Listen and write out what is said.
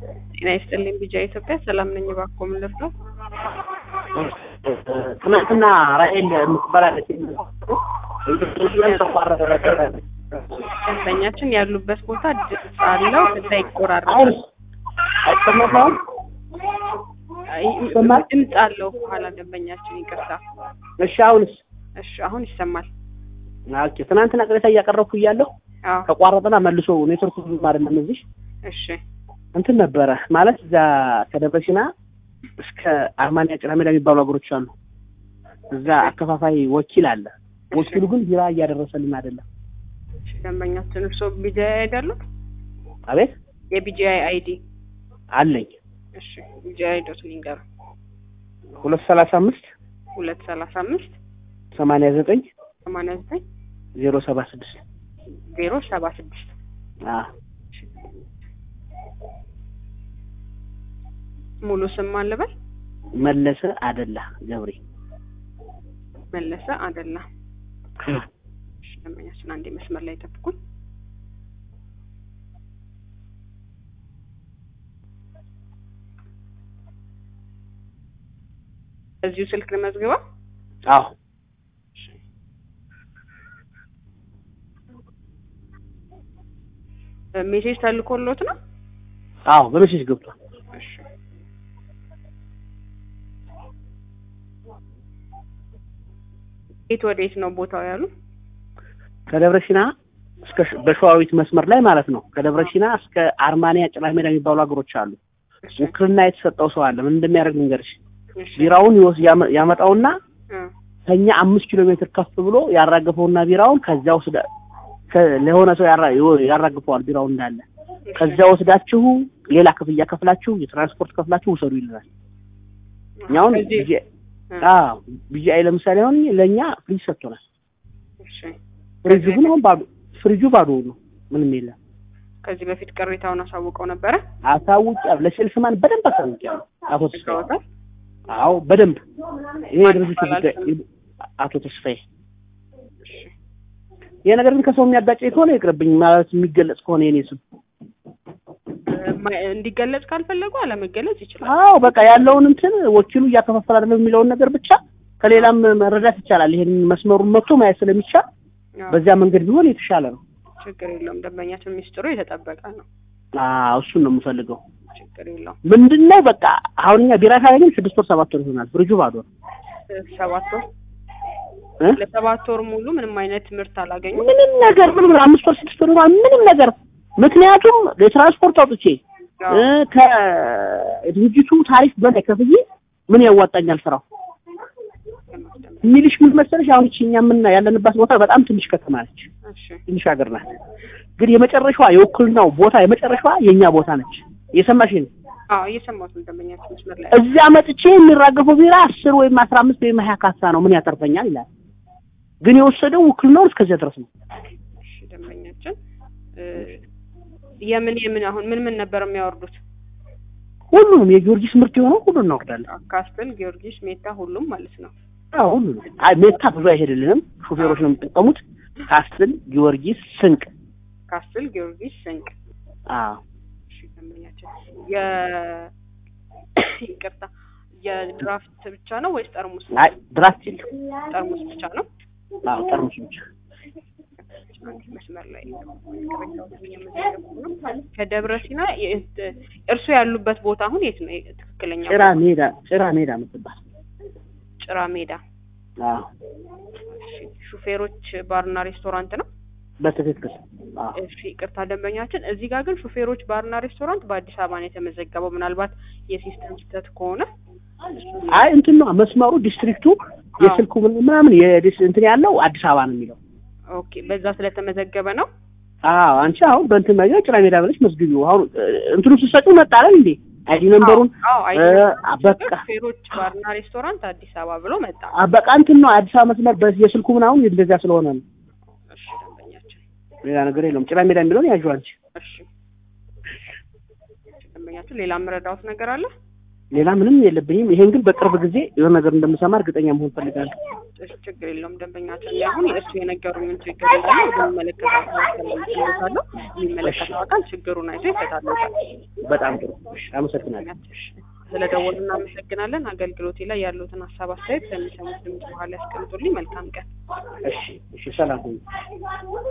ጤና ይስጥልኝ ቢጃ ኢትዮጵያ ሰላም ነኝ። እባክዎ ምን ልርዳው? ትናንትና ራሔል የምትባላለች ተቋረጠ ደንበኛችን ያሉበት ቦታ ድምፅ አለው ከዛ ይቆራረጣል። አሁን አይሰማም? አይ፣ ይሰማል? ድምፅ አለው ከኋላ ደንበኛችን ይቅርታ። እሺ አሁንስ? እሺ አሁን ይሰማል። ኦኬ ትናንትና ቅሬታ እያቀረብኩ እያለሁ አዎ ተቋረጠና መልሶ ኔትወርክ ብዙም አይደለም እዚህ እሺ እንትን ነበረ ማለት እዛ ከደብረ ሲና እስከ አርማንያ ጭና ሜዳ የሚባሉ ሀገሮች አሉ። እዛ አከፋፋይ ወኪል አለ። ወኪሉ ግን ቢራ እያደረሰልን አይደለም። እሺ፣ ደንበኛችን እርስዎ ቢጂአይ አይደሉት? አቤት የቢጂአይ አይዲ አለኝ እሺ ቢጂአይ ዶት ሊንገር ሁለት ሰላሳ አምስት ሁለት ሰላሳ አምስት ሰማንያ ዘጠኝ ሰማንያ ዘጠኝ ዜሮ ሰባ ስድስት ዜሮ ሰባ ስድስት ሙሉ ስም አለበል መለሰ አደላ ገብሬ መለሰ አደላ። እሺ ደንበኛችን አንዴ መስመር ላይ ጠብቁኝ። እዚሁ ስልክ ልመዝግበው። አዎ ሜሴጅ ተልኮሎት ነው? አዎ በመሸሽ ገብቷል። እሺ የት ወዴት ነው ቦታው ያሉ? ከደብረ ሲና እስከ ሽ- በሸዋዊት መስመር ላይ ማለት ነው። ከደብረ ሲና እስከ አርማንያ ጭላ ሜዳ የሚባሉ ሀገሮች አሉ። እሺ ውክልና የተሰጠው ሰው አለ። ምን እንደሚያደርግ ልንገርሽ። እሺ ቢራውን ይወስ ያመ- ያመጣውና እ ከኛ አምስት ኪሎ ሜትር ከፍ ብሎ ያራገፈውና ቢራውን ከዚያ ወስዳ ከ- ለሆነ ሰው ያራ- ይወ- ያራግፈዋል ቢራውን እንዳለ ከዚያ ወስዳችሁ ሌላ ክፍያ ከፍላችሁ የትራንስፖርት ከፍላችሁ ውሰዱ ይልናል። እኛውን ከዚህ- ቢጂ እ አዎ ቢጂአይ ለምሳሌ አሁን ለእኛ ፍሪጅ ሰጥቶናል። እሺ ፍሪጁ ግን አሁን ባዶ ፍሪጁ ባዶ ነው፣ ምንም የለም። ከዚህ በፊት ቅሬታውን አሳውቀው ነበረ? አሳውቂያለሁ፣ ለሴልስማን በደንብ አሳውቂያለሁ። አቶ ተስፋዬ ይታወቃል። አዎ በደንብ ይሄ ማን የድርጅቱ ይባላል ጉዳይ አቶ ተስፋዬ እሺ ይሄ ነገር ግን ከሰው የሚያጋጨኝ ከሆነ ይቅርብኝ፣ ማለት የሚገለጽ ከሆነ የኔ ስም እ ማ- እንዲገለጽ ካልፈለጉ አለመገለጽ ይችላል። አዎ በቃ ያለውን እንትን ወኪሉ እያከፋፈለ አይደለም የሚለውን ነገር ብቻ ከሌላም መረዳት ይቻላል። ይሄን መስመሩን መጥቶ ማየት ስለሚቻል አዎ፣ በዚያ መንገድ ቢሆን የተሻለ ነው። ችግር የለውም። ደንበኛችን ሚስጥሩ የተጠበቀ ነው። አዎ እሱን ነው የምፈልገው። ችግር የለውም። ምንድነው በቃ አሁን እኛ ቢራ ካገኘን ስድስት ወር ሰባት ወር ይሆናል። ፍሪጁ ባዶ ነው እ ሰባት ወር እ? ለሰባት ወር ሙሉ ምንም አይነት ምርት አላገኙም። ምንም ነገር ምንም አምስት ወር ስድስት ወር ይሆናል ምንም ነገር ምክንያቱም የትራንስፖርት አውጥቼ አዎ፣ እ ከድርጅቱ ታሪፍ በላይ ከፍዬ ምን ያዋጣኛል ስራው የሚልሽ ምን መሰለሽ አሁን እቺ እኛ ምን ያለንባት ቦታ በጣም ትንሽ ከተማ ነች እሺ ትንሽ ሀገር ናት ግን የመጨረሻዋ የውክልናው ቦታ የመጨረሻዋ የእኛ ቦታ ነች እየሰማሽ ነው አዎ፣ እየሰማሁት ነው። ደንበኛችን መስመር ላይ እዚያ መጥቼ የሚራገፈው ቢራ አስር ወይም አስራ አምስት ወይም ሀያ ካሳ ነው ምን ያተርፈኛል ይላል ግን የወሰደው ውክልናውን እስከዚያ ድረስ ነው እሺ፣ ደንበኛችን እ የምን የምን አሁን ምን ምን ነበር የሚያወርዱት? ሁሉንም የጊዮርጊስ ምርት የሆነው ሁሉን እናወርዳለን ካስትል፣ ጊዮርጊስ፣ ሜታ ሁሉም ማለት ነው። አዎ ሁሉንም አይ ሜታ ብዙ አይሄድልንም ሹፌሮች ነው የሚጠቀሙት ካስትል ጊዮርጊስ ስንቅ ካስትል፣ ጊዮርጊስ፣ ስንቅ አዎ እሺ ደንበኛችን የ ይቅርታ የድራፍት ብቻ ነው ወይስ ጠርሙስ? አይ ድራፍት የለም ጠርሙስ ብቻ ነው። አዎ ጠርሙስ ብቻ አንድ መስመር ላይ ቅሬታዎችን እየመዘገብኩ ነው። ከደብረ ሲና የ- እርሱ ያሉበት ቦታ አሁን የት ነው? ትክክለኛ ጭራ ሜዳ ጭራ ሜዳ የምትባል ጭራ ሜዳ። አዎ እሺ ሹፌሮች ባርና ሬስቶራንት ነው። በትክክል አዎ እሺ ይቅርታ ደንበኛችን፣ እዚህ ጋር ግን ሹፌሮች ባርና ሬስቶራንት በአዲስ አበባ ነው የተመዘገበው። ምናልባት የሲስተም ስህተት ከሆነ እሱን አይ እንትን ነው መስመሩ ዲስትሪክቱ የስልኩ ምን- ምናምን የዲስ እንትን ያለው አዲስ አበባ ነው የሚለው ኦኬ፣ በዛ ስለተመዘገበ ነው። አዎ አንቺ አሁን በእንትን ነገር ጭራ ሜዳ ብለሽ መስግቢው አሁን እ፣ እንትኑ ስትሰጪው መጣለን እንዴ አይዲ ነምበሩን አዎ አይ እ፣ በቃ ሹፌሮች ባርና ሬስቶራንት አዲስ አበባ ብሎ መጣ። አ፣ በቃ እንትን ነው አዲስ አበባ መስመር በ- የስልኩ ምናምን እንደዚያ ስለሆነ ነው እሺ ደንበኛችን፣ ሌላ ነገር የለውም ጭራ ሜዳ የሚለውን ያዥው አንቺ እሺ ደንበኛችን፣ ሌላ የምረዳውት ነገር አለ? ሌላ ምንም የለብኝም። ይሄን ግን በቅርብ ጊዜ የሆነ ነገር እንደምሰማ እርግጠኛ መሆን ፈልጋለሁ። እሺ፣ ችግር የለውም። ደንበኛችን እኔ አሁን እሱ የነገሩኝን ችግር እንዳለ ወደሚመለከተው አካል አስተላልፍልዎታለሁ። የሚመለከተው አካል ችግሩን አይቶ ይፈታልዎታል። በጣም ጥሩ። እሺ፣ አመሰግናለሁ። ስለ ደወሉ እናመሰግናለን። አገልግሎቴ ላይ ያሉትን ሀሳብ አስተያየት ከሚሰሙት ድምጽ በኋላ ያስቀምጡልኝ። መልካም ቀን። እሺ፣ እሺ፣ ሰላም ሁኑ።